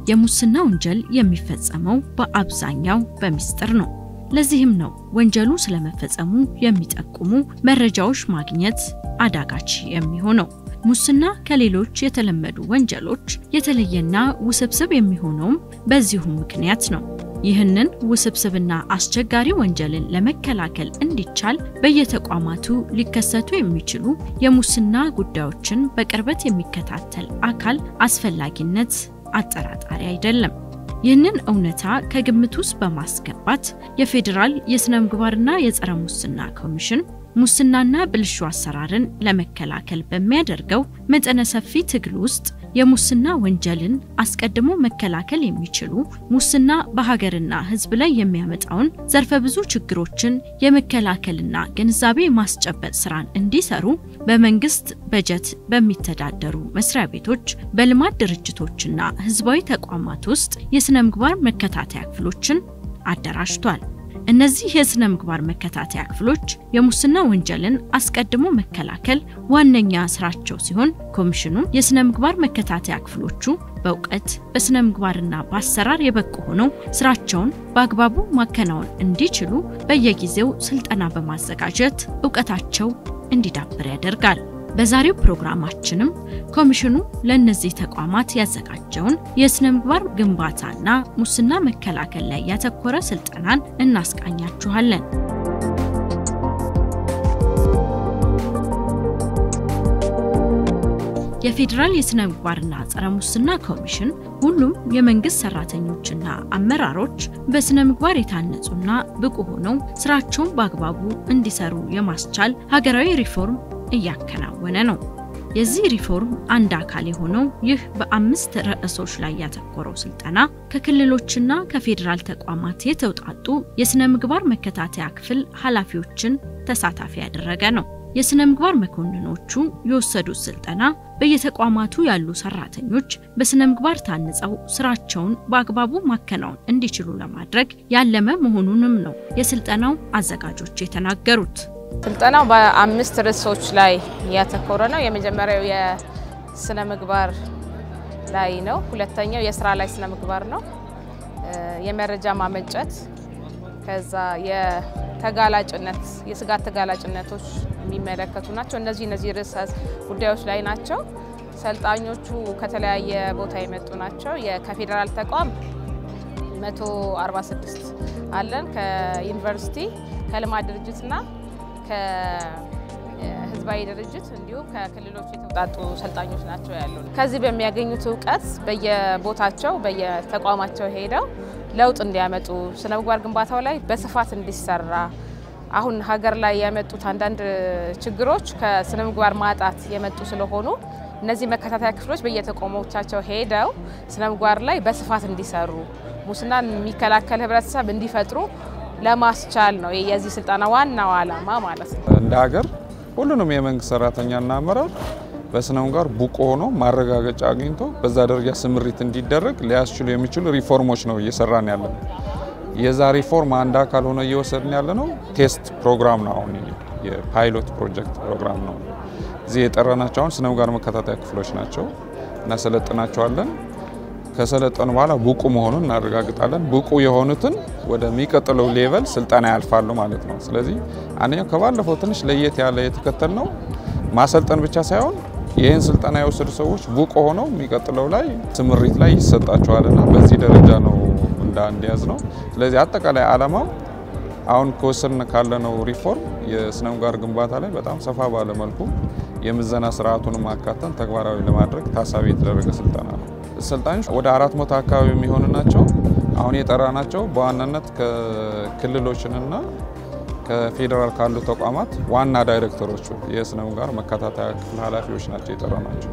የሙስና ወንጀል የሚፈጸመው በአብዛኛው በሚስጥር ነው። ለዚህም ነው ወንጀሉ ስለመፈጸሙ የሚጠቁሙ መረጃዎች ማግኘት አዳጋች የሚሆነው። ሙስና ከሌሎች የተለመዱ ወንጀሎች የተለየና ውስብስብ የሚሆነውም በዚሁ ምክንያት ነው። ይህንን ውስብስብና አስቸጋሪ ወንጀልን ለመከላከል እንዲቻል በየተቋማቱ ሊከሰቱ የሚችሉ የሙስና ጉዳዮችን በቅርበት የሚከታተል አካል አስፈላጊነት አጠራጣሪ አይደለም። ይህንን እውነታ ከግምት ውስጥ በማስገባት የፌዴራል የሥነ ምግባርና የጸረ ሙስና ኮሚሽን ሙስናና ብልሹ አሰራርን ለመከላከል በሚያደርገው መጠነ ሰፊ ትግል ውስጥ የሙስና ወንጀልን አስቀድሞ መከላከል የሚችሉ ሙስና በሀገርና ሕዝብ ላይ የሚያመጣውን ዘርፈ ብዙ ችግሮችን የመከላከልና ግንዛቤ ማስጨበጥ ስራን እንዲሰሩ በመንግስት በጀት በሚተዳደሩ መስሪያ ቤቶች፣ በልማት ድርጅቶችና ሕዝባዊ ተቋማት ውስጥ የሥነ ምግባር መከታተያ ክፍሎችን አደራጅቷል። እነዚህ የሥነ ምግባር መከታተያ ክፍሎች የሙስና ወንጀልን አስቀድሞ መከላከል ዋነኛ ስራቸው ሲሆን ኮሚሽኑ የሥነ ምግባር መከታተያ ክፍሎቹ በእውቀት በሥነ ምግባርና በአሰራር የበቁ ሆነው ስራቸውን በአግባቡ ማከናወን እንዲችሉ በየጊዜው ስልጠና በማዘጋጀት እውቀታቸው እንዲዳብር ያደርጋል። በዛሬው ፕሮግራማችንም ኮሚሽኑ ለእነዚህ ተቋማት ያዘጋጀውን የሥነ ምግባር ግንባታና ሙስና መከላከል ላይ ያተኮረ ስልጠናን እናስቃኛችኋለን። የፌዴራል የሥነ ምግባርና ጸረ ሙስና ኮሚሽን ሁሉም የመንግስት ሰራተኞችና አመራሮች በሥነ ምግባር የታነጹና ብቁ ሆነው ስራቸውን በአግባቡ እንዲሰሩ የማስቻል ሀገራዊ ሪፎርም እያከናወነ ነው። የዚህ ሪፎርም አንድ አካል የሆነው ይህ በአምስት ርዕሶች ላይ ያተኮረው ስልጠና ከክልሎችና ከፌዴራል ተቋማት የተውጣጡ የሥነ ምግባር መከታተያ ክፍል ኃላፊዎችን ተሳታፊ ያደረገ ነው። የሥነ ምግባር መኮንኖቹ የወሰዱት ስልጠና በየተቋማቱ ያሉ ሰራተኞች በሥነ ምግባር ታንጸው ስራቸውን በአግባቡ ማከናወን እንዲችሉ ለማድረግ ያለመ መሆኑንም ነው የስልጠናው አዘጋጆች የተናገሩት። ስልጠናው በአምስት ርዕሶች ላይ ያተኮረ ነው። የመጀመሪያው የስነ ምግባር ላይ ነው። ሁለተኛው የስራ ላይ ስነ ምግባር ነው። የመረጃ ማመንጨት፣ ከዛ የተጋላጭነት የስጋት ተጋላጭነቶች የሚመለከቱ ናቸው። እነዚህ እነዚህ ርዕሰ ጉዳዮች ላይ ናቸው። ሰልጣኞቹ ከተለያየ ቦታ የመጡ ናቸው። ከፌዴራል ተቋም 146 አለን። ከዩኒቨርሲቲ ከልማት ድርጅትና ከህዝባዊ ድርጅት እንዲሁም ከክልሎች የተውጣጡ ሰልጣኞች ናቸው ያሉ። ከዚህ በሚያገኙት እውቀት በየቦታቸው በየተቋማቸው ሄደው ለውጥ እንዲያመጡ ስነ ምግባር ግንባታው ላይ በስፋት እንዲሰራ አሁን ሀገር ላይ ያመጡት አንዳንድ ችግሮች ከስነ ምግባር ማጣት የመጡ ስለሆኑ እነዚህ መከታተያ ክፍሎች በየተቋሞቻቸው ሄደው ስነ ምግባር ላይ በስፋት እንዲሰሩ ሙስናን የሚከላከል ህብረተሰብ እንዲፈጥሩ ለማስቻል ነው የዚህ ስልጠና ዋናው ዓላማ ማለት ነው። እንደ ሀገር ሁሉንም የመንግስት ሰራተኛና አመራር በስነ ምግባር ብቁ ሆኖ ማረጋገጫ አግኝቶ በዛ ደረጃ ስምሪት እንዲደረግ ሊያስችሉ የሚችሉ ሪፎርሞች ነው እየሰራን ያለ ነው። የዛ ሪፎርም አንድ አካል ሆኖ እየወሰድን ያለ ነው ቴስት ፕሮግራም ነው። አሁን የፓይሎት ፕሮጀክት ፕሮግራም ነው። እዚህ የጠራናቸው አሁን ስነ ምግባር መከታተያ ክፍሎች ናቸው። እናሰለጥናቸዋለን። ከሰለጠኑ በኋላ ብቁ መሆኑን እናረጋግጣለን። ብቁ የሆኑትን ወደሚቀጥለው ሌቨል ስልጠና ያልፋሉ ማለት ነው። ስለዚህ አንደኛው ከባለፈው ትንሽ ለየት ያለ የተከተል ነው ማሰልጠን ብቻ ሳይሆን ይህን ስልጠና የወሰዱ ሰዎች ብቁ ሆነው የሚቀጥለው ላይ ስምሪት ላይ ይሰጣቸዋልና በዚህ ደረጃ ነው እንደ አንድ ያዝ ነው። ስለዚህ አጠቃላይ ዓላማው አሁን ከወሰድን ካለነው ሪፎርም የስነ ምግባር ግንባታ ላይ በጣም ሰፋ ባለ መልኩ የምዘና ስርዓቱን ማካተን ተግባራዊ ለማድረግ ታሳቢ የተደረገ ስልጠና ነው። ሰልጣኞች ወደ አራት መቶ አካባቢ የሚሆኑ ናቸው። አሁን የጠራ ናቸው በዋናነት ከክልሎችንና ከፌዴራል ካሉ ተቋማት ዋና ዳይሬክተሮቹ የስነ ምግባር መከታተያ ክፍል ኃላፊዎች ናቸው የጠራ ናቸው።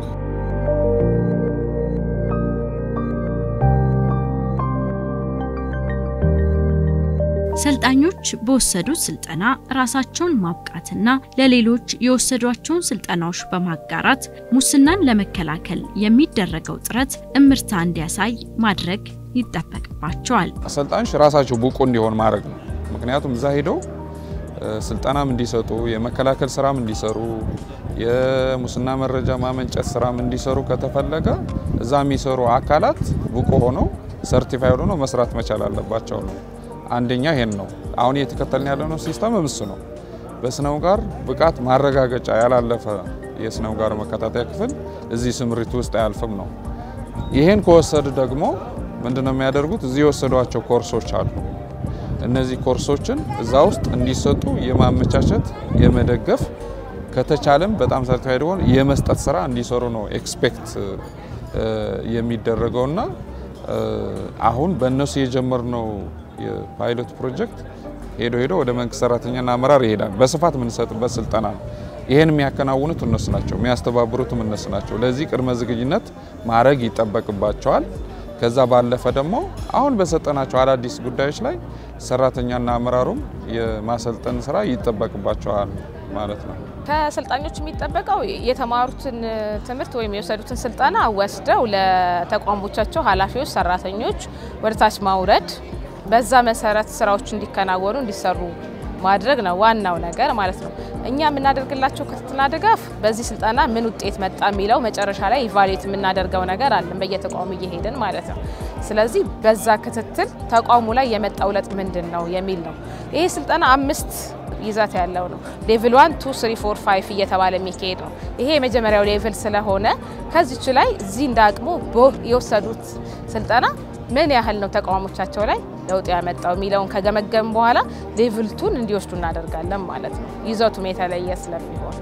ሰልጣኞች በወሰዱት ስልጠና ራሳቸውን ማብቃትና ለሌሎች የወሰዷቸውን ስልጠናዎች በማጋራት ሙስናን ለመከላከል የሚደረገው ጥረት እምርታ እንዲያሳይ ማድረግ ይጠበቅባቸዋል። ሰልጣኞች ራሳቸው ብቁ እንዲሆን ማድረግ ነው። ምክንያቱም እዛ ሄደው ስልጠናም እንዲሰጡ የመከላከል ስራም እንዲሰሩ የሙስና መረጃ ማመንጨት ስራም እንዲሰሩ ከተፈለገ እዛ የሚሰሩ አካላት ብቁ ሆነው ሰርቲፋይድ ሆነው መስራት መቻል አለባቸው ነው። አንደኛ ይሄን ነው። አሁን እየተከተልን ያለነው ሲስተም ምስ ነው። በስነ ምግባር ብቃት ማረጋገጫ ያላለፈ የስነ ምግባር መከታተያ ክፍል እዚህ ስምሪት ውስጥ አያልፍም ነው። ይሄን ከወሰዱ ደግሞ ምንድነው የሚያደርጉት? እዚህ የወሰዷቸው ኮርሶች አሉ። እነዚህ ኮርሶችን እዛ ውስጥ እንዲሰጡ የማመቻቸት የመደገፍ ከተቻለም በጣም ሰርቲፋይድ ሆነ የመስጠት ስራ እንዲሰሩ ነው ኤክስፔክት የሚደረገውና አሁን በእነሱ የጀመርነው የፓይሎት ፕሮጀክት ሄዶ ሄዶ ወደ መንግስት ሰራተኛና አመራር ይሄዳል። በስፋት የምንሰጥበት ስልጠና ነው። ይህን የሚያከናውኑት እነሱ ናቸው፣ የሚያስተባብሩትም እነሱ ናቸው። ለዚህ ቅድመ ዝግጅነት ማድረግ ይጠበቅባቸዋል። ከዛ ባለፈ ደግሞ አሁን በሰጠናቸው አዳዲስ ጉዳዮች ላይ ሰራተኛና አመራሩም የማሰልጠን ስራ ይጠበቅባቸዋል ማለት ነው። ከሰልጣኞች የሚጠበቀው የተማሩትን ትምህርት ወይም የወሰዱትን ስልጠና ወስደው ለተቋሞቻቸው ኃላፊዎች፣ ሰራተኞች ወደ ታች ማውረድ፣ በዛ መሰረት ስራዎች እንዲከናወኑ እንዲሰሩ ማድረግ ነው ዋናው ነገር ማለት ነው። እኛ የምናደርግላቸው ክትትልና ድጋፍ በዚህ ስልጠና ምን ውጤት መጣ የሚለው መጨረሻ ላይ ኢቫሉዌት የምናደርገው ነገር አለን በየተቋሙ እየሄድን ማለት ነው። ስለዚህ በዛ ክትትል ተቋሙ ላይ የመጣው ለውጥ ምንድን ነው የሚል ነው። ይሄ ስልጠና አምስት ይዘት ያለው ነው። ሌቭል ዋን ቱ ስሪ ፎር ፋይቭ እየተባለ የሚካሄድ ነው። ይሄ የመጀመሪያው ሌቭል ስለሆነ ከዚች ላይ እዚህ እንደ አቅሙ የወሰዱት ስልጠና ምን ያህል ነው ተቋሞቻቸው ላይ ለውጥ ያመጣው የሚለውን ከገመገም በኋላ ሌቭል ቱን እንዲወስዱ እናደርጋለን ማለት ነው። ይዘቱም የተለየ ስለሚሆን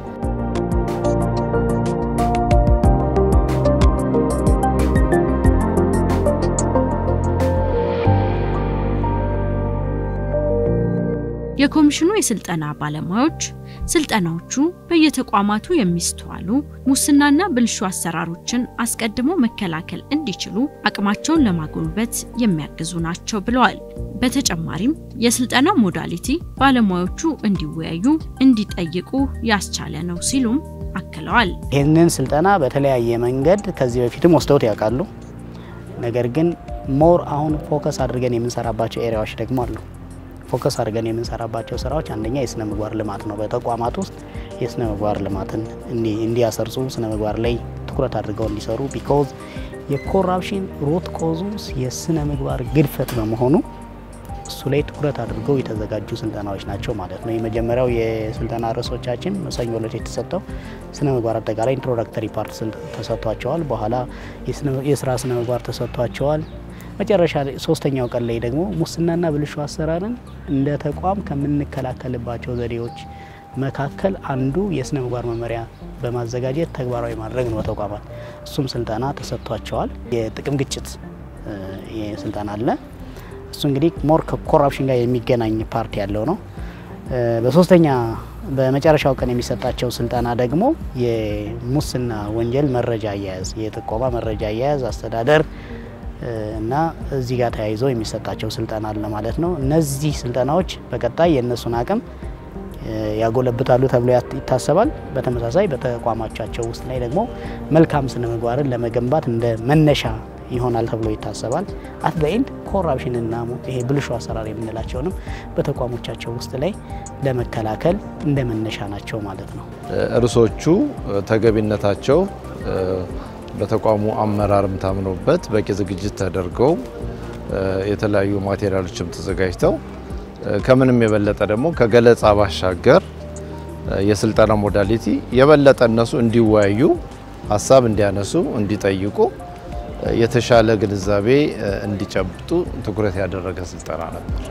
የኮሚሽኑ የስልጠና ባለሙያዎች ስልጠናዎቹ በየተቋማቱ የሚስተዋሉ ሙስናና ብልሹ አሰራሮችን አስቀድሞ መከላከል እንዲችሉ አቅማቸውን ለማጎልበት የሚያግዙ ናቸው ብለዋል። በተጨማሪም የስልጠና ሞዳሊቲ ባለሙያዎቹ እንዲወያዩ፣ እንዲጠይቁ ያስቻለ ነው ሲሉም አክለዋል። ይህንን ስልጠና በተለያየ መንገድ ከዚህ በፊትም ወስደውት ያውቃሉ። ነገር ግን ሞር አሁን ፎከስ አድርገን የምንሰራባቸው ኤሪያዎች ደግሞ አሉ። ፎከስ አድርገን የምንሰራባቸው ስራዎች አንደኛ የስነ ምግባር ልማት ነው። በተቋማት ውስጥ የስነ ምግባር ልማትን እንዲያሰርጹ ስነ ምግባር ላይ ትኩረት አድርገው እንዲሰሩ ቢኮዝ የኮራፕሽን ሮት ኮዙ የስነ ምግባር ግድፈት በመሆኑ እሱ ላይ ትኩረት አድርገው የተዘጋጁ ስልጠናዎች ናቸው ማለት ነው። የመጀመሪያው የስልጠና ርዕሶቻችን ሰኞ ዕለት የተሰጠው ስነ ምግባር አጠቃላይ ኢንትሮዳክተሪ ፓርት ተሰጥቷቸዋል። በኋላ የስራ ስነ ምግባር ተሰጥቷቸዋል። መጨረሻ ሶስተኛው ቀን ላይ ደግሞ ሙስናና ብልሹ አሰራርን እንደ ተቋም ከምንከላከልባቸው ዘዴዎች መካከል አንዱ የስነ ምግባር መመሪያ በማዘጋጀት ተግባራዊ ማድረግ ነው በተቋማት እሱም ስልጠና ተሰጥቷቸዋል። የጥቅም ግጭት ስልጠና አለ። እሱ እንግዲህ ሞር ከኮራፕሽን ጋር የሚገናኝ ፓርቲ ያለው ነው። በሶስተኛ በመጨረሻው ቀን የሚሰጣቸው ስልጠና ደግሞ የሙስና ወንጀል መረጃ አያያዝ፣ የጥቆማ መረጃ አያያዝ አስተዳደር እና እዚህ ጋር ተያይዞ የሚሰጣቸው ስልጠና አለ ማለት ነው። እነዚህ ስልጠናዎች በቀጣይ የእነሱን አቅም ያጎለብታሉ ተብሎ ይታሰባል። በተመሳሳይ በተቋማቻቸው ውስጥ ላይ ደግሞ መልካም ስነ ምግባርን ለመገንባት እንደ መነሻ ይሆናል ተብሎ ይታሰባል። አት በኤንድ ኮራፕሽንና ይሄ ብልሹ አሰራር የምንላቸውንም በተቋሞቻቸው ውስጥ ላይ ለመከላከል እንደ መነሻ ናቸው ማለት ነው። ርዕሶቹ ተገቢነታቸው በተቋሙ አመራርም ታምኖበት በቂ ዝግጅት ተደርገው የተለያዩ ማቴሪያሎችም ተዘጋጅተው ከምንም የበለጠ ደግሞ ከገለጻ ባሻገር የስልጠና ሞዳሊቲ የበለጠ እነሱ እንዲወያዩ፣ ሀሳብ እንዲያነሱ፣ እንዲጠይቁ የተሻለ ግንዛቤ እንዲጨብጡ ትኩረት ያደረገ ስልጠና ነበር።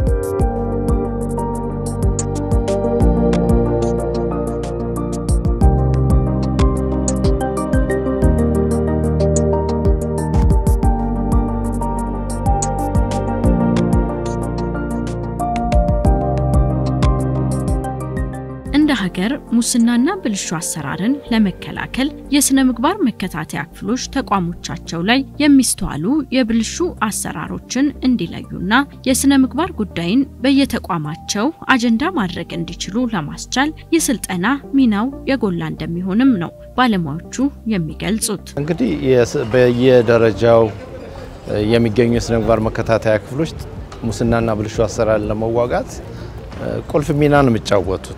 እንደ ሀገር ሙስናና ብልሹ አሰራርን ለመከላከል የስነ ምግባር መከታተያ ክፍሎች ተቋሞቻቸው ላይ የሚስተዋሉ የብልሹ አሰራሮችን እንዲለዩና የስነ ምግባር ጉዳይን በየተቋማቸው አጀንዳ ማድረግ እንዲችሉ ለማስቻል የስልጠና ሚናው የጎላ እንደሚሆንም ነው ባለሙያዎቹ የሚገልጹት። እንግዲህ በየደረጃው የሚገኙ የስነ ምግባር መከታተያ ክፍሎች ሙስናና ብልሹ አሰራርን ለመዋጋት ቁልፍ ሚና ነው የሚጫወቱት።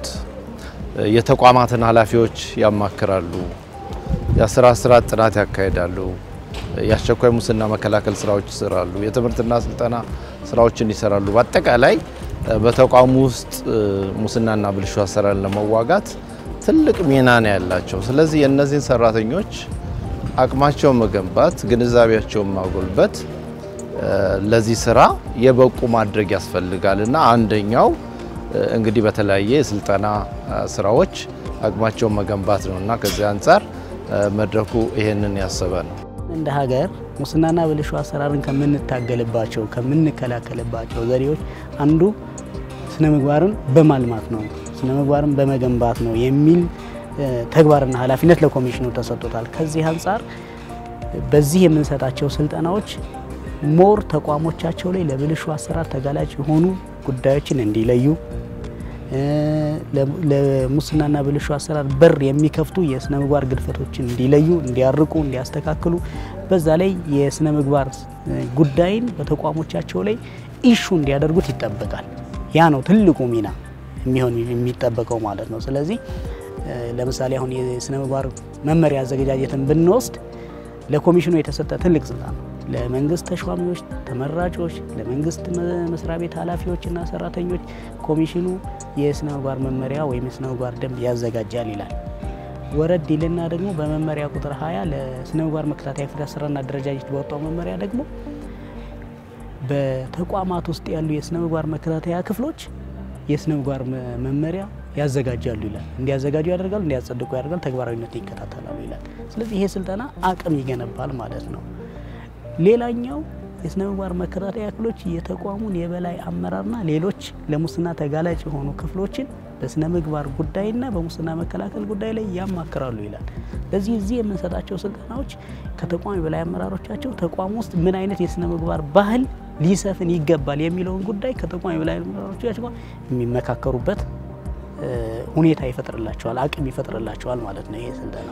የተቋማትን ኃላፊዎች ያማክራሉ፣ የስራ ስርዓት ጥናት ያካሂዳሉ፣ የአስቸኳይ ሙስና መከላከል ስራዎች ይሰራሉ፣ የትምህርትና ስልጠና ስራዎችን ይሰራሉ። በአጠቃላይ በተቋሙ ውስጥ ሙስናና ብልሹ አሰራርን ለመዋጋት ትልቅ ሚና ነው ያላቸው። ስለዚህ የእነዚህን ሰራተኞች አቅማቸውን መገንባት፣ ግንዛቤያቸውን ማጎልበት ለዚህ ስራ የበቁ ማድረግ ያስፈልጋል እና አንደኛው እንግዲህ በተለያየ የስልጠና ስራዎች አቅማቸውን መገንባት ነው እና ከዚህ አንጻር መድረኩ ይሄንን ያሰበ ነው። እንደ ሀገር ሙስናና ብልሹ አሰራርን ከምንታገልባቸው ከምንከላከልባቸው ዘዴዎች አንዱ ስነ ምግባርን በማልማት ነው፣ ስነ ምግባርን በመገንባት ነው የሚል ተግባርና ኃላፊነት ለኮሚሽኑ ተሰጥቶታል። ከዚህ አንጻር በዚህ የምንሰጣቸው ስልጠናዎች ሞር ተቋሞቻቸው ላይ ለብልሹ አሰራር ተጋላጭ የሆኑ ጉዳዮችን እንዲለዩ ለሙስናና ብልሹ አሰራር በር የሚከፍቱ የስነ ምግባር ግድፈቶችን እንዲለዩ፣ እንዲያርቁ፣ እንዲያስተካክሉ በዛ ላይ የስነ ምግባር ጉዳይን በተቋሞቻቸው ላይ ኢሹ እንዲያደርጉት ይጠበቃል። ያ ነው ትልቁ ሚና የሚሆን የሚጠበቀው ማለት ነው። ስለዚህ ለምሳሌ አሁን የስነ ምግባር መመሪያ አዘገጃጀትን ብንወስድ ለኮሚሽኑ የተሰጠ ትልቅ ስልጣን ነው። ለመንግስት ተሿሚዎች፣ ተመራጮች፣ ለመንግስት መስሪያ ቤት ኃላፊዎችና ሰራተኞች ኮሚሽኑ የስነ ምግባር መመሪያ ወይም የስነ ምግባር ደንብ ያዘጋጃል ይላል። ወረድ ይልና ደግሞ በመመሪያ ቁጥር 20 ለስነ ምግባር መከታተያ ፍትህ አሰራርና አደረጃጀት በወጣው መመሪያ ደግሞ በተቋማት ውስጥ ያሉ የስነ ምግባር መከታተያ ክፍሎች የስነ ምግባር መመሪያ ያዘጋጃሉ ይላል። እንዲያዘጋጁ ያደርጋሉ፣ እንዲያጸድቁ ያደርጋል፣ ተግባራዊነትን ይከታተላሉ ይላል። ስለዚህ ይሄ ስልጠና አቅም ይገነባል ማለት ነው። ሌላኛው የስነ ምግባር መከታተያ ክፍሎች የተቋሙን የበላይ አመራርና ሌሎች ለሙስና ተጋላጭ የሆኑ ክፍሎችን በስነ ምግባር ጉዳይና በሙስና መከላከል ጉዳይ ላይ ያማክራሉ ይላል። ለዚህ እዚህ የምንሰጣቸው ስልጠናዎች ከተቋም የበላይ አመራሮቻቸው ተቋም ውስጥ ምን አይነት የስነ ምግባር ባህል ሊሰፍን ይገባል የሚለውን ጉዳይ ከተቋም የበላይ አመራሮቻቸው ጋር የሚመካከሩበት ሁኔታ ይፈጥርላቸዋል፣ አቅም ይፈጥርላቸዋል ማለት ነው ይሄ ስልጠና።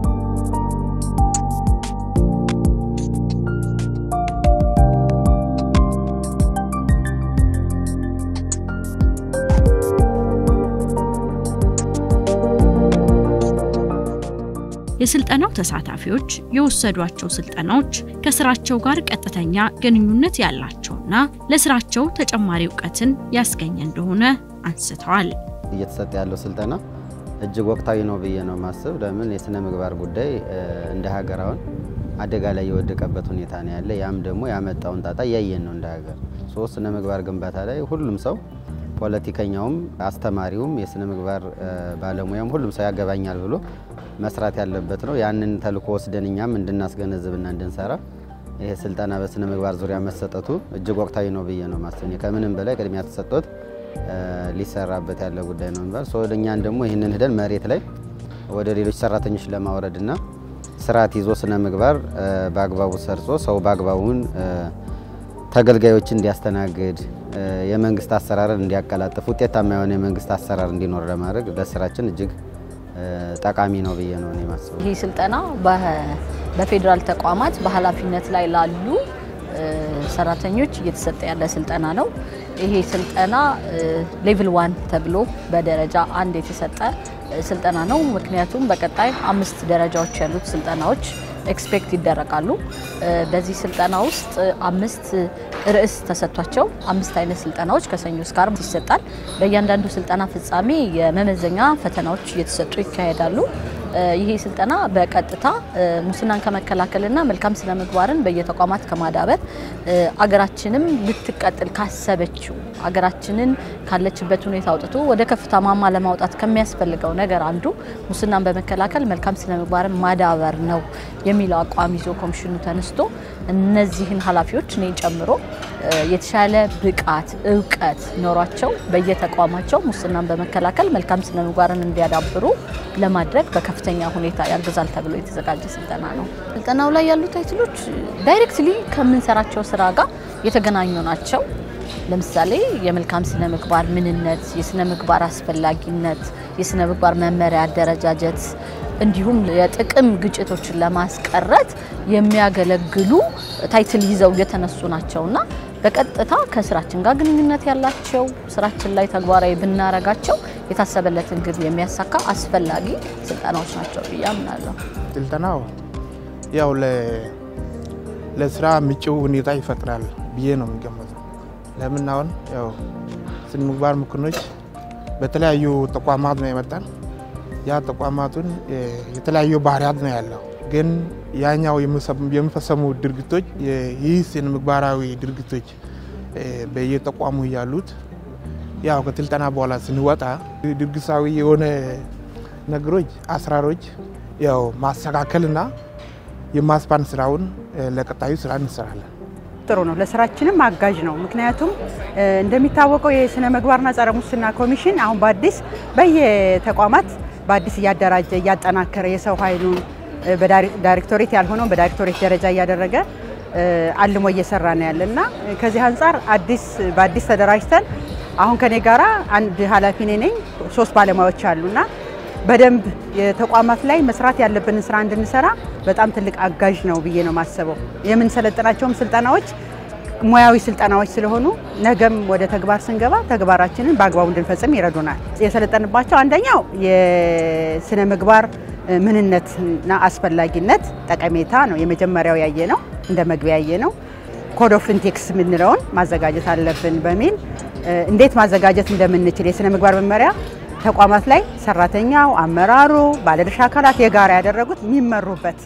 የስልጠናው ተሳታፊዎች የወሰዷቸው ስልጠናዎች ከስራቸው ጋር ቀጥተኛ ግንኙነት ያላቸውና ለስራቸው ተጨማሪ እውቀትን ያስገኘ እንደሆነ አንስተዋል። እየተሰጠ ያለው ስልጠና እጅግ ወቅታዊ ነው ብዬ ነው ማስብ። ለምን የስነ ምግባር ጉዳይ እንደ ሀገር አሁን አደጋ ላይ የወደቀበት ሁኔታ ነው ያለ። ያም ደግሞ ያመጣውን ጣጣ እያየን ነው እንደ ሀገር። ሶስት ስነ ምግባር ግንባታ ላይ ሁሉም ሰው ፖለቲከኛውም፣ አስተማሪውም፣ የስነ ምግባር ባለሙያም ሁሉም ሰው ያገባኛል ብሎ መስራት ያለበት ነው። ያንን ተልእኮ ወስደን እኛም እንድናስገነዝብና እንድንሰራ ይሄ ስልጠና በስነ ምግባር ዙሪያ መሰጠቱ እጅግ ወቅታዊ ነው ብዬ ነው ማስብ። ከምንም በላይ ቅድሚያ ተሰጥቶት ሊሰራበት ያለ ጉዳይ ነው የሚባል ሰው እኛን ደግሞ ይህንን ሂደን መሬት ላይ ወደ ሌሎች ሰራተኞች ለማውረድና ስርዓት ይዞ ስነ ምግባር በአግባቡ ሰርጾ ሰው በአግባቡን ተገልጋዮች እንዲያስተናግድ የመንግስት አሰራርን እንዲያቀላጥፍ ውጤታማ የሆነ የመንግስት አሰራር እንዲኖር ለማድረግ ለስራችን እጅግ ጠቃሚ ነው ብዬ ነው እኔ ማስበው። ይህ ስልጠና በፌዴራል ተቋማት በኃላፊነት ላይ ላሉ ሰራተኞች እየተሰጠ ያለ ስልጠና ነው። ይሄ ስልጠና ሌቭል ዋን ተብሎ በደረጃ አንድ የተሰጠ ስልጠና ነው። ምክንያቱም በቀጣይ አምስት ደረጃዎች ያሉት ስልጠናዎች ኤክስፔክት ይደረጋሉ። በዚህ ስልጠና ውስጥ አምስት ርዕስ ተሰጥቷቸው አምስት አይነት ስልጠናዎች ከሰኞ እስከ ዓርብ ይሰጣል። በእያንዳንዱ ስልጠና ፍጻሜ የመመዘኛ ፈተናዎች እየተሰጡ ይካሄዳሉ። ይሄ ስልጠና በቀጥታ ሙስናን ከመከላከልና መልካም ስነ ምግባርን በየተቋማት ከማዳበር አገራችንም ልትቀጥል ካሰበችው አገራችንን ካለችበት ሁኔታ አውጥቶ ወደ ከፍታ ማማ ለማውጣት ከሚያስፈልገው ነገር አንዱ ሙስናን በመከላከል መልካም ስነ ምግባርን ማዳበር ነው የሚለው አቋም ይዞ ኮሚሽኑ ተነስቶ እነዚህን ኃላፊዎች እኔን ጨምሮ የተሻለ ብቃት እውቀት ኖሯቸው በየተቋማቸው ሙስናን በመከላከል መልካም ስነ ምግባርን እንዲያዳብሩ ለማድረግ በከፍተኛ ሁኔታ ያግዛል ተብሎ የተዘጋጀ ስልጠና ነው። ስልጠናው ላይ ያሉ ታይትሎች ዳይሬክትሊ ከምንሰራቸው ስራ ጋር የተገናኙ ናቸው። ለምሳሌ የመልካም ስነ ምግባር ምንነት፣ የስነ ምግባር አስፈላጊነት፣ የስነ ምግባር መመሪያ አደረጃጀት እንዲሁም የጥቅም ግጭቶችን ለማስቀረት የሚያገለግሉ ታይትል ይዘው የተነሱ ናቸውና በቀጥታ ከስራችን ጋር ግንኙነት ያላቸው ስራችን ላይ ተግባራዊ ብናረጋቸው የታሰበለትን ግብ የሚያሳካ አስፈላጊ ስልጠናዎች ናቸው ብዬ አምናለሁ። ስልጠናው ያው ለስራ ምቹ ሁኔታ ይፈጥራል ብዬ ነው የሚገመተው። ለምን አሁን ያው ስነ ምግባር መኮንኖች በተለያዩ ተቋማት ነው የመጣን። ያ ተቋማቱን የተለያዩ ባህሪያት ነው ያለው። ግን ያኛው የሚፈጸሙ ድርጊቶች ይህ ስነ ምግባራዊ ድርጊቶች በየተቋሙ ያሉት ያው ከስልጠና በኋላ ስንወጣ ድርጊታዊ የሆነ ነገሮች አሰራሮች ያው ማስተካከልና የማስፓን ስራውን ለቀጣዩ ስራ እንሰራለን። ጥሩ ነው። ለስራችንም አጋዥ ነው። ምክንያቱም እንደሚታወቀው የስነ ምግባርና ጸረ ሙስና ኮሚሽን አሁን በአዲስ በየተቋማት በአዲስ እያደራጀ እያጠናከረ የሰው ኃይሉን በዳይሬክቶሬት ያልሆነውን በዳይሬክቶሬት ደረጃ እያደረገ አልሞ እየሰራ ነው ያለ እና ከዚህ አንጻር አዲስ በአዲስ ተደራጅተን አሁን ከኔ ጋራ አንድ ኃላፊ እኔ ነኝ፣ ሶስት ባለሙያዎች አሉና በደንብ የተቋማት ላይ መስራት ያለብንን ስራ እንድንሰራ በጣም ትልቅ አጋዥ ነው ብዬ ነው የማስበው። የምንሰለጥናቸውም ስልጠናዎች ሙያዊ ስልጠናዎች ስለሆኑ ነገም ወደ ተግባር ስንገባ ተግባራችንን በአግባቡ እንድንፈጽም ይረዱናል። የሰለጠንባቸው አንደኛው የስነ ምግባር ምንነትና አስፈላጊነት ጠቀሜታ ነው። የመጀመሪያው ያየ ነው፣ እንደ መግቢያ ያየ ነው። ኮድ ኦፍ ኢንቴክስ የምንለውን ማዘጋጀት አለብን በሚል እንዴት ማዘጋጀት እንደምንችል የስነ ምግባር መመሪያ ተቋማት ላይ ሰራተኛው፣ አመራሩ፣ ባለድርሻ አካላት የጋራ ያደረጉት የሚመሩበት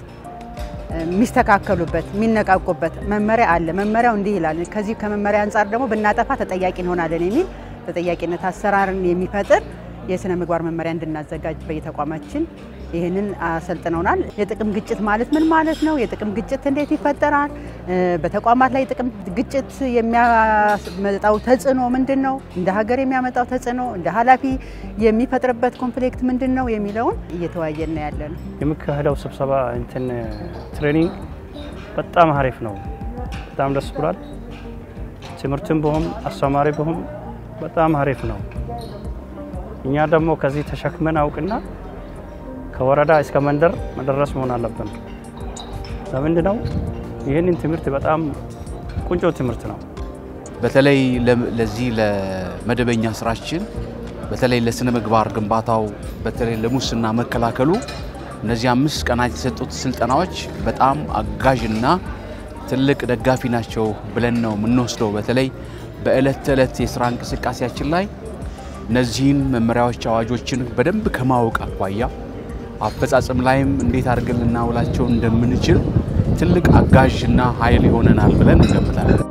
የሚስተካከሉበት የሚነቃቁበት መመሪያ አለ። መመሪያው እንዲህ ይላል። ከዚህ ከመመሪያ አንጻር ደግሞ ብናጠፋ ተጠያቂ እንሆናለን የሚል ተጠያቂነት አሰራርን የሚፈጥር የስነ ምግባር መመሪያ እንድናዘጋጅ በየተቋማችን ይህንን አሰልጥነውናል። የጥቅም ግጭት ማለት ምን ማለት ነው? የጥቅም ግጭት እንዴት ይፈጠራል? በተቋማት ላይ የጥቅም ግጭት የሚያመጣው ተጽዕኖ ምንድን ነው? እንደ ሀገር የሚያመጣው ተጽዕኖ እንደ ኃላፊ የሚፈጥርበት ኮንፍሊክት ምንድን ነው የሚለውን እየተወያየን ነው ያለ ነው። የሚካሄደው ስብሰባ እንትን ትሬኒንግ በጣም አሪፍ ነው። በጣም ደስ ብሏል። ትምህርትም ብሆም አስተማሪ ብሆም በጣም አሪፍ ነው። እኛ ደግሞ ከዚህ ተሸክመን አውቅና ከወረዳ እስከ መንደር መድረስ መሆን አለብን። ለምንድን ነው ይህንን ትምህርት በጣም ቁንጮ ትምህርት ነው። በተለይ ለዚህ ለመደበኛ ስራችን በተለይ ለስነ ምግባር ግንባታው በተለይ ለሙስና መከላከሉ እነዚህ አምስት ቀናት የሰጡት ስልጠናዎች በጣም አጋዥና ትልቅ ደጋፊ ናቸው ብለን ነው የምንወስደው። በተለይ በዕለት ተዕለት የስራ እንቅስቃሴያችን ላይ እነዚህን መመሪያዎች፣ አዋጆችን በደንብ ከማወቅ አኳያ አፈጻጸም ላይም እንዴት አድርገን ልናውላቸው እንደምንችል ትልቅ አጋዥና ኃይል ይሆነናል ብለን እንገምታለን።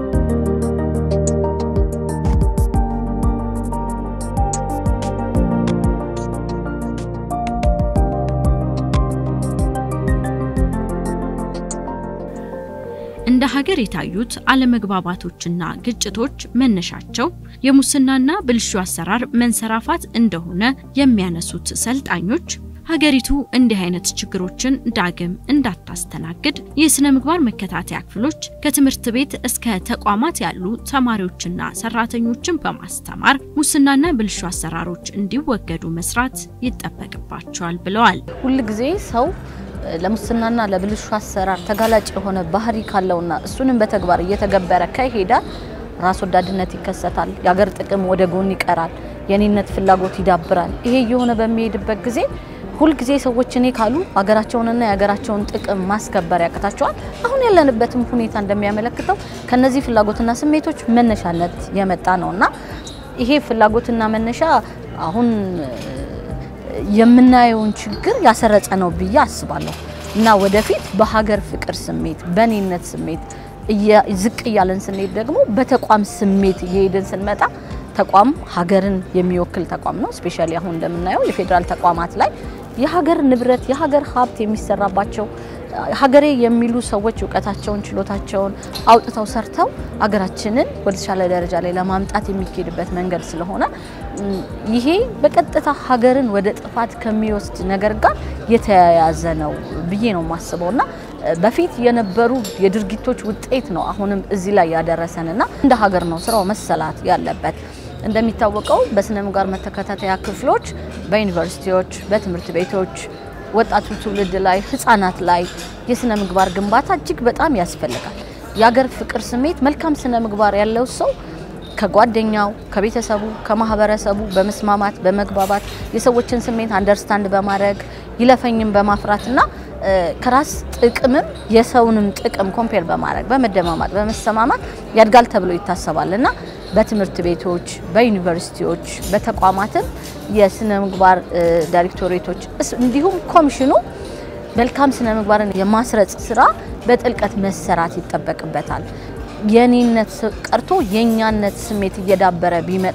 እንደ ሀገር የታዩት አለመግባባቶችና ግጭቶች መነሻቸው የሙስናና ብልሹ አሰራር መንሰራፋት እንደሆነ የሚያነሱት ሰልጣኞች ሀገሪቱ እንዲህ አይነት ችግሮችን ዳግም እንዳታስተናግድ የስነ ምግባር መከታተያ ክፍሎች ከትምህርት ቤት እስከ ተቋማት ያሉ ተማሪዎችና ሰራተኞችን በማስተማር ሙስናና ብልሹ አሰራሮች እንዲወገዱ መስራት ይጠበቅባቸዋል ብለዋል። ሁልጊዜ ሰው ለሙስናና ለብልሹ አሰራር ተጋላጭ የሆነ ባህሪ ካለውና እሱንም በተግባር እየተገበረ ከሄደ ራስ ወዳድነት ይከሰታል። የሀገር ጥቅም ወደ ጎን ይቀራል። የኔነት ፍላጎት ይዳብራል። ይሄ እየሆነ በሚሄድበት ጊዜ ሁልጊዜ ሰዎች እኔ ካሉ ሀገራቸውንና የሀገራቸውን ጥቅም ማስከበር ያቅታቸዋል። አሁን ያለንበትም ሁኔታ እንደሚያመለክተው ከነዚህ ፍላጎትና ስሜቶች መነሻነት የመጣ ነውና ይሄ ፍላጎትና መነሻ አሁን የምናየውን ችግር ያሰረጸ ነው ብዬ አስባለሁ እና ወደፊት በሀገር ፍቅር ስሜት በኔነት ስሜት ዝቅ እያለን ስንሄድ ደግሞ በተቋም ስሜት እየሄድን ስንመጣ ተቋም ሀገርን የሚወክል ተቋም ነው። ስፔሻሊ አሁን እንደምናየው የፌዴራል ተቋማት ላይ የሀገር ንብረት የሀገር ሀብት የሚሰራባቸው ሀገሬ የሚሉ ሰዎች እውቀታቸውን ችሎታቸውን አውጥተው ሰርተው ሀገራችንን ወደ ተሻለ ደረጃ ላይ ለማምጣት የሚካሄድበት መንገድ ስለሆነ ይሄ በቀጥታ ሀገርን ወደ ጥፋት ከሚወስድ ነገር ጋር የተያያዘ ነው ብዬ ነው የማስበው እና በፊት የነበሩ የድርጊቶች ውጤት ነው አሁንም እዚህ ላይ ያደረሰንና እንደ ሀገር ነው ስራው መሰላት ያለበት። እንደሚታወቀው በስነ ምግባር መከታተያ ክፍሎች በዩኒቨርሲቲዎች፣ በትምህርት ቤቶች ወጣቱ ትውልድ ላይ ህጻናት ላይ የስነ ምግባር ግንባታ እጅግ በጣም ያስፈልጋል። የሀገር ፍቅር ስሜት መልካም ስነ ምግባር ያለው ሰው ከጓደኛው፣ ከቤተሰቡ፣ ከማህበረሰቡ በመስማማት በመግባባት የሰዎችን ስሜት አንደርስታንድ በማድረግ ይለፈኝም በማፍራትና ከራስ ጥቅምም የሰውንም ጥቅም ኮምፔር በማድረግ በመደማማጥ በመሰማማት ያድጋል ተብሎ ይታሰባል እና በትምህርት ቤቶች፣ በዩኒቨርሲቲዎች፣ በተቋማትም የስነ ምግባር ዳይሬክቶሬቶች እንዲሁም ኮሚሽኑ መልካም ስነ ምግባርን የማስረጽ ስራ በጥልቀት መሰራት ይጠበቅበታል። የኔነት ቀርቶ የእኛነት ስሜት እየዳበረ ቢመጣ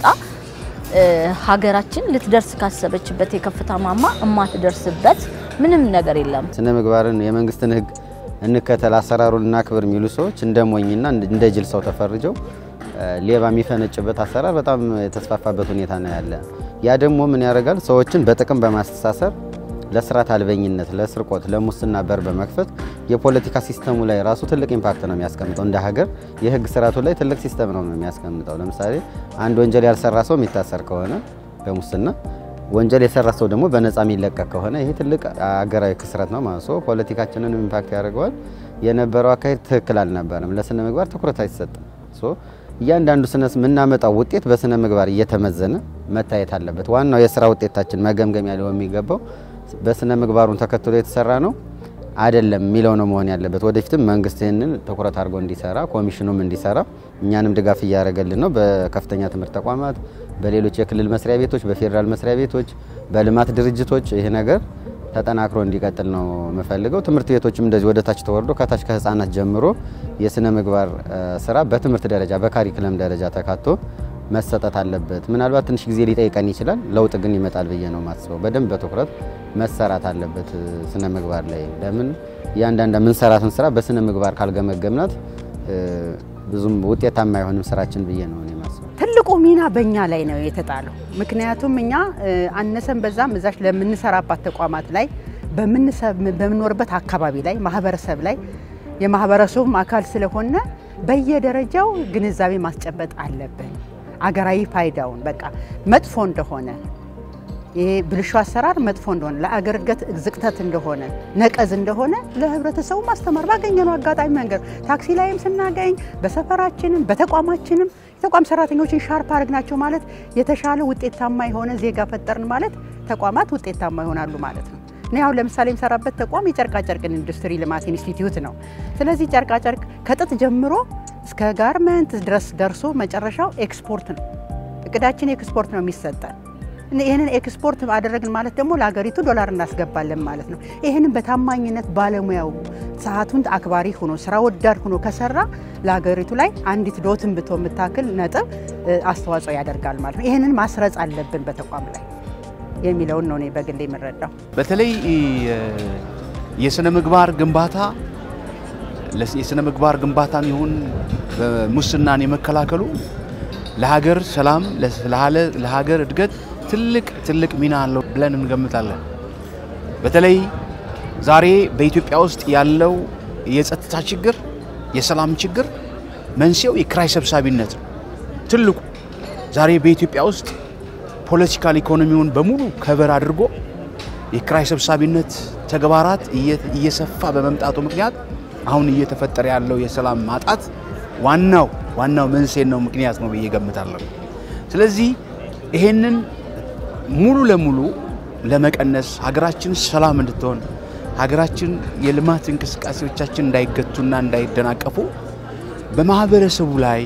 ሀገራችን ልትደርስ ካሰበችበት የከፍታ ማማ እማትደርስበት ምንም ነገር የለም። ስነ ምግባርን የመንግስትን ሕግ እንከተል አሰራሩን እናክብር የሚሉ ሰዎች እንደ ሞኝና እንደ ጅል ሰው ተፈርጀው ሌባ የሚፈነጭበት አሰራር በጣም የተስፋፋበት ሁኔታ ነው ያለ። ያ ደግሞ ምን ያደርጋል? ሰዎችን በጥቅም በማስተሳሰር ለስርዓት አልበኝነት፣ ለስርቆት፣ ለሙስና በር በመክፈት የፖለቲካ ሲስተሙ ላይ ራሱ ትልቅ ኢምፓክት ነው የሚያስቀምጠው። እንደ ሀገር የህግ ስርዓቱ ላይ ትልቅ ሲስተም ነው የሚያስቀምጠው። ለምሳሌ አንድ ወንጀል ያልሰራ ሰው የሚታሰር ከሆነ በሙስና ወንጀል የሰራ ሰው ደግሞ በነፃ የሚለቀቅ ከሆነ ይሄ ትልቅ አገራዊ ክስረት ነው ማለት ነው። ፖለቲካችንን ኢምፓክት ያደርገዋል። የነበረው አካሄድ ትክክል አልነበረም። ለስነ ምግባር ትኩረት አይሰጥም። እያንዳንዱ ስነ የምናመጣው ውጤት በስነ ምግባር እየተመዘነ መታየት አለበት። ዋናው የስራ ውጤታችን መገምገም ያለው የሚገባው በስነ ምግባሩን ተከትሎ የተሰራ ነው አይደለም የሚለው ነው መሆን ያለበት። ወደፊትም መንግስት ይህንን ትኩረት አድርጎ እንዲሰራ ኮሚሽኑም እንዲሰራ እኛንም ድጋፍ እያደረገልን ነው። በከፍተኛ ትምህርት ተቋማት፣ በሌሎች የክልል መስሪያ ቤቶች፣ በፌዴራል መስሪያ ቤቶች፣ በልማት ድርጅቶች ይሄ ነገር ተጠናክሮ እንዲቀጥል ነው የምፈልገው። ትምህርት ቤቶችም እንደዚህ ወደ ታች ተወርዶ ከታች ከህፃናት ጀምሮ የስነ ምግባር ስራ በትምህርት ደረጃ በካሪክለም ደረጃ ተካቶ መሰጠት አለበት። ምናልባት ትንሽ ጊዜ ሊጠይቀን ይችላል። ለውጥ ግን ይመጣል ብዬ ነው የማስበው። በደንብ በትኩረት መሰራት አለበት ስነ ምግባር ላይ። ለምን እያንዳንድ የምንሰራትን ስራ በስነ ምግባር ካልገመገምናት ብዙም ውጤታማ አይሆንም ስራችን ብዬ ነው እኔ የማስበው። ትልቁ ሚና በእኛ ላይ ነው የተጣለው። ምክንያቱም እኛ አነሰን በዛም እዛች ለምንሰራባት ተቋማት ላይ በምንኖርበት አካባቢ ላይ ማህበረሰብ ላይ የማህበረሰቡም አካል ስለሆነ በየደረጃው ግንዛቤ ማስጨበጥ አለብን። አገራዊ ፋይዳውን በቃ መጥፎ እንደሆነ ይሄ ብልሹ አሰራር መጥፎ እንደሆነ ለአገር እድገት ዝቅተት እንደሆነ ነቀዝ እንደሆነ ለህብረተሰቡ ማስተማር ባገኘነው አጋጣሚ መንገድ ታክሲ ላይም ስናገኝ በሰፈራችንም በተቋማችንም የተቋም ሰራተኞችን ሻርፕ አድርግናቸው ማለት የተሻለ ውጤታማ የሆነ ዜጋ ፈጠርን ማለት ተቋማት ውጤታማ ይሆናሉ ማለት ነው። እኔ አሁን ለምሳሌ የምሰራበት ተቋም የጨርቃጨርቅን ኢንዱስትሪ ልማት ኢንስቲትዩት ነው። ስለዚህ ጨርቃጨርቅ ከጥጥ ጀምሮ እስከ ጋርመንት ድረስ ደርሶ መጨረሻው ኤክስፖርት ነው። እቅዳችን ኤክስፖርት ነው የሚሰጠን። ይህንን ኤክስፖርት አደረግን ማለት ደግሞ ለሀገሪቱ ዶላር እናስገባለን ማለት ነው። ይህንን በታማኝነት ባለሙያው ሰዓቱን አክባሪ ሆኖ ስራ ወዳድ ሆኖ ከሰራ ለሀገሪቱ ላይ አንዲት ዶትን ብቶ የምታክል ነጥብ አስተዋጽኦ ያደርጋል ማለት ነው። ይህንን ማስረጽ አለብን በተቋም ላይ የሚለውን ነው እኔ በግሌ የምረዳው። በተለይ የስነ ምግባር ግንባታ የስነ ምግባር ግንባታም ይሁን ሙስናን የመከላከሉ ለሀገር ሰላም ለሀገር እድገት ትልቅ ትልቅ ሚና አለው ብለን እንገምታለን። በተለይ ዛሬ በኢትዮጵያ ውስጥ ያለው የጸጥታ ችግር፣ የሰላም ችግር መንስኤው የኪራይ ሰብሳቢነት ነው። ትልቁ ዛሬ በኢትዮጵያ ውስጥ ፖለቲካል ኢኮኖሚውን በሙሉ ከበር አድርጎ የኪራይ ሰብሳቢነት ተግባራት እየሰፋ በመምጣቱ ምክንያት አሁን እየተፈጠረ ያለው የሰላም ማጣት ዋናው ዋናው መንስኤ ነው ምክንያት ነው ብዬ ገምታለሁ። ስለዚህ ይሄንን ሙሉ ለሙሉ ለመቀነስ ሀገራችን ሰላም እንድትሆን ሀገራችን የልማት እንቅስቃሴዎቻችን እንዳይገቱና እንዳይደናቀፉ በማህበረሰቡ ላይ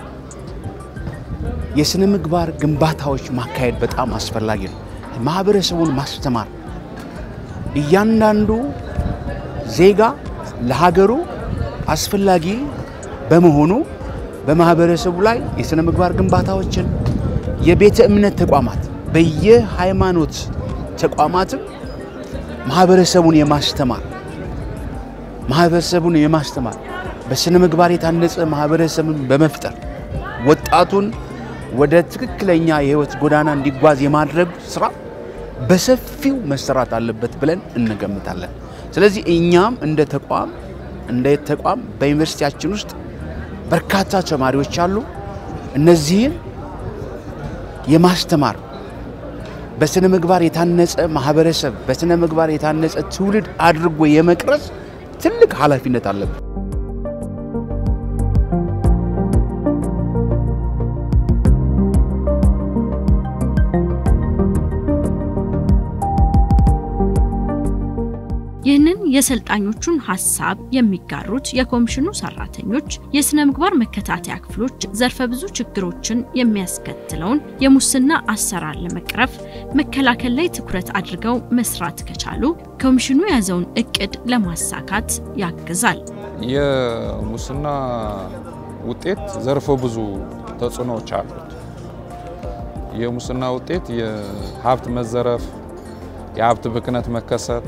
የስነ ምግባር ግንባታዎች ማካሄድ በጣም አስፈላጊ ነው። ማህበረሰቡን ማስተማር እያንዳንዱ ዜጋ ለሀገሩ አስፈላጊ በመሆኑ በማህበረሰቡ ላይ የስነ ምግባር ግንባታዎችን የቤተ እምነት ተቋማት በየሃይማኖት ተቋማትም ማህበረሰቡን የማስተማር ማህበረሰቡን የማስተማር በስነ ምግባር የታነጸ ማህበረሰብን በመፍጠር ወጣቱን ወደ ትክክለኛ የህይወት ጎዳና እንዲጓዝ የማድረግ ስራ በሰፊው መሰራት አለበት ብለን እንገምታለን። ስለዚህ እኛም እንደ ተቋም እንደ ተቋም በዩኒቨርሲቲያችን ውስጥ በርካታ ተማሪዎች አሉ። እነዚህን የማስተማር በስነ ምግባር የታነጸ ማህበረሰብ በስነ ምግባር የታነጸ ትውልድ አድርጎ የመቅረጽ ትልቅ ኃላፊነት አለብን። ይህንን የሰልጣኞቹን ሀሳብ የሚጋሩት የኮሚሽኑ ሰራተኞች የስነ ምግባር መከታተያ ክፍሎች ዘርፈ ብዙ ችግሮችን የሚያስከትለውን የሙስና አሰራር ለመቅረፍ መከላከል ላይ ትኩረት አድርገው መስራት ከቻሉ ኮሚሽኑ የያዘውን እቅድ ለማሳካት ያግዛል። የሙስና ውጤት ዘርፈ ብዙ ተጽዕኖዎች አሉት። የሙስና ውጤት የሀብት መዘረፍ፣ የሀብት ብክነት መከሰት፣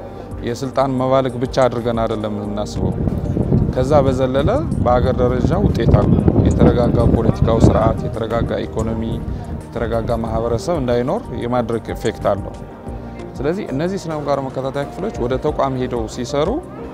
የስልጣን መባለግ ብቻ አድርገን አይደለም የምናስበው። ከዛ በዘለለ በሀገር ደረጃ ውጤት አሉ። የተረጋጋ ፖለቲካዊ ስርዓት፣ የተረጋጋ ኢኮኖሚ፣ የተረጋጋ ማህበረሰብ እንዳይኖር የማድረግ ኢፌክት አለው። ስለዚህ እነዚህ ስነ ምግባር መከታተያ ክፍሎች ወደ ተቋም ሄደው ሲሰሩ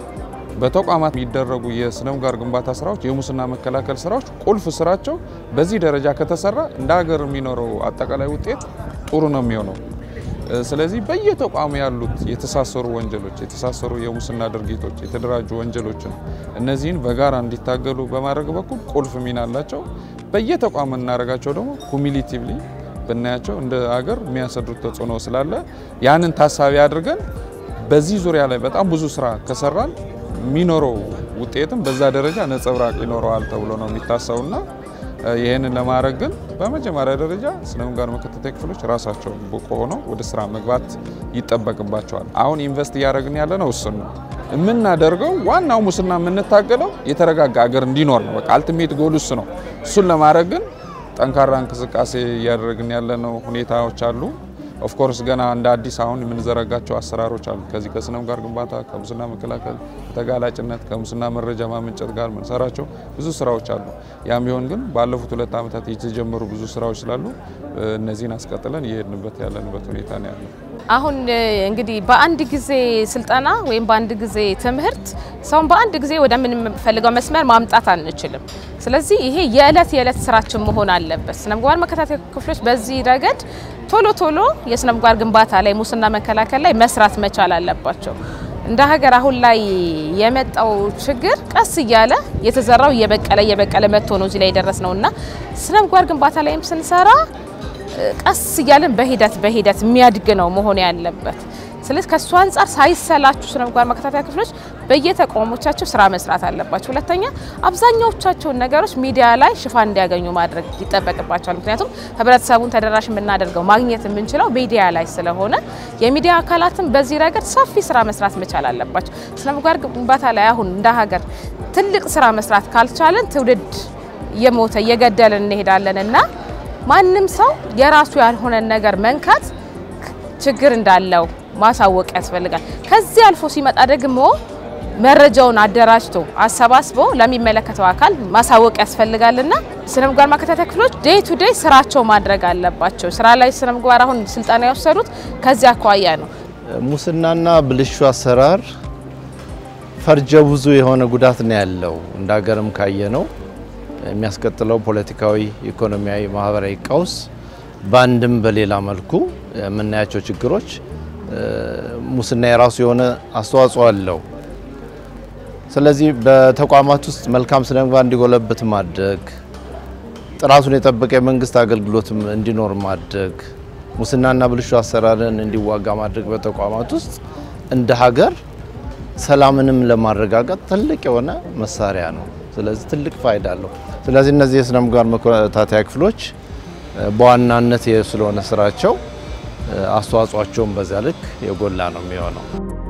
በተቋማት የሚደረጉ የስነ ምግባር ግንባታ ስራዎች፣ የሙስና መከላከል ስራዎች ቁልፍ ስራቸው በዚህ ደረጃ ከተሰራ እንደ ሀገር የሚኖረው አጠቃላይ ውጤት ጥሩ ነው የሚሆነው። ስለዚህ በየተቋሙ ያሉት የተሳሰሩ ወንጀሎች፣ የተሳሰሩ የሙስና ድርጊቶች፣ የተደራጁ ወንጀሎችን እነዚህን በጋራ እንዲታገሉ በማድረግ በኩል ቁልፍ ሚና አላቸው። በየተቋሙ እናደርጋቸው ደግሞ ኩሚሊቲቭሊ ብናያቸው እንደ ሀገር የሚያሰድሩት ተጽዕኖ ስላለ ያንን ታሳቢ አድርገን በዚህ ዙሪያ ላይ በጣም ብዙ ስራ ከሰራን የሚኖረው ውጤትም በዛ ደረጃ ነጸብራቅ ይኖረዋል ተብሎ ነው የሚታሰቡና ይህንን ለማድረግ ግን በመጀመሪያ ደረጃ ስነ ምግባር መከታተያ ክፍሎች ራሳቸው ብቁ ሆነው ወደ ስራ መግባት ይጠበቅባቸዋል። አሁን ኢንቨስት እያደረግን ያለ ነው እሱን ነው የምናደርገው። ዋናው ሙስና የምንታገለው የተረጋጋ ሀገር እንዲኖር ነው። በቃ አልቲሜት ጎል እሱ ነው። እሱን ለማድረግ ግን ጠንካራ እንቅስቃሴ እያደረግን ያለነው ሁኔታዎች አሉ። ኦፍኮርስ ገና እንደ አዲስ አሁን የምንዘረጋቸው አሰራሮች አሉ። ከዚህ ከስነ ምግባር ግንባታ፣ ከሙስና መከላከል፣ ከተጋላጭነት፣ ከሙስና መረጃ ማመንጨት ጋር የምንሰራቸው ብዙ ስራዎች አሉ። ያም ቢሆን ግን ባለፉት ሁለት ዓመታት የተጀመሩ ብዙ ስራዎች ስላሉ እነዚህን አስቀጥለን እየሄድንበት ያለንበት ሁኔታ ነው ያለው። አሁን እንግዲህ በአንድ ጊዜ ስልጠና ወይም በአንድ ጊዜ ትምህርት ሰውን በአንድ ጊዜ ወደምንፈልገው መስመር ማምጣት አንችልም። ስለዚህ ይሄ የዕለት የዕለት ስራችን መሆን አለበት። ስነ ምግባር መከታተያ ክፍሎች በዚህ ረገድ ቶሎ ቶሎ የስነ ምግባር ግንባታ ላይ ሙስና መከላከል ላይ መስራት መቻል አለባቸው። እንደ ሀገር አሁን ላይ የመጣው ችግር ቀስ እያለ የተዘራው እየበቀለ እየበቀለ መጥቶ ነው እዚህ ላይ የደረስ ነው እና ስነ ምግባር ግንባታ ላይም ስንሰራ ቀስ እያለን በሂደት በሂደት የሚያድግ ነው መሆን ያለበት። ስለዚህ ከእሱ አንጻር ሳይሰላችሁ ስነ ምግባር መከታተያ ክፍሎች በየተቋሞቻቸው ስራ መስራት አለባቸው። ሁለተኛ አብዛኛዎቻቸውን ነገሮች ሚዲያ ላይ ሽፋን እንዲያገኙ ማድረግ ይጠበቅባቸዋል። ምክንያቱም ህብረተሰቡን ተደራሽ የምናደርገው ማግኘት የምንችለው ሚዲያ ላይ ስለሆነ የሚዲያ አካላትም በዚህ ረገድ ሰፊ ስራ መስራት መቻል አለባቸው። ስነ ምግባር ግንባታ ላይ አሁን እንደ ሀገር ትልቅ ስራ መስራት ካልቻለን ትውልድ እየሞተ እየገደልን እንሄዳለን እና ማንም ሰው የራሱ ያልሆነን ነገር መንካት ችግር እንዳለው ማሳወቅ ያስፈልጋል። ከዚህ አልፎ ሲመጣ ደግሞ መረጃውን አደራጅቶ አሰባስቦ ለሚመለከተው አካል ማሳወቅ ያስፈልጋልና ስነ ምግባር መከታተያ ክፍሎች ዴይ ቱ ዴይ ስራቸው ማድረግ አለባቸው። ስራ ላይ ስነ ምግባር አሁን ስልጠና የወሰዱት ከዚህ አኳያ ነው። ሙስናና ብልሹ አሰራር ፈርጀ ብዙ የሆነ ጉዳት ነው ያለው። እንደ ሀገርም ካየ ነው የሚያስከትለው ፖለቲካዊ፣ ኢኮኖሚያዊ፣ ማህበራዊ ቀውስ በአንድም በሌላ መልኩ የምናያቸው ችግሮች ሙስና የራሱ የሆነ አስተዋጽኦ አለው። ስለዚህ በተቋማት ውስጥ መልካም ስነ ምግባር እንዲጎለብት ማድረግ፣ ጥራቱን የጠበቀ የመንግስት አገልግሎትም እንዲኖር ማድረግ፣ ሙስናና ብልሹ አሰራርን እንዲዋጋ ማድረግ በተቋማት ውስጥ እንደ ሀገር ሰላምንም ለማረጋገጥ ትልቅ የሆነ መሳሪያ ነው። ስለዚህ ትልቅ ፋይዳ አለው። ስለዚህ እነዚህ የስነ ምግባር መከታተያ ክፍሎች በዋናነት ስለሆነ ስራቸው አስተዋጽኦቸውን በዚያ ልክ የጎላ ነው የሚሆነው።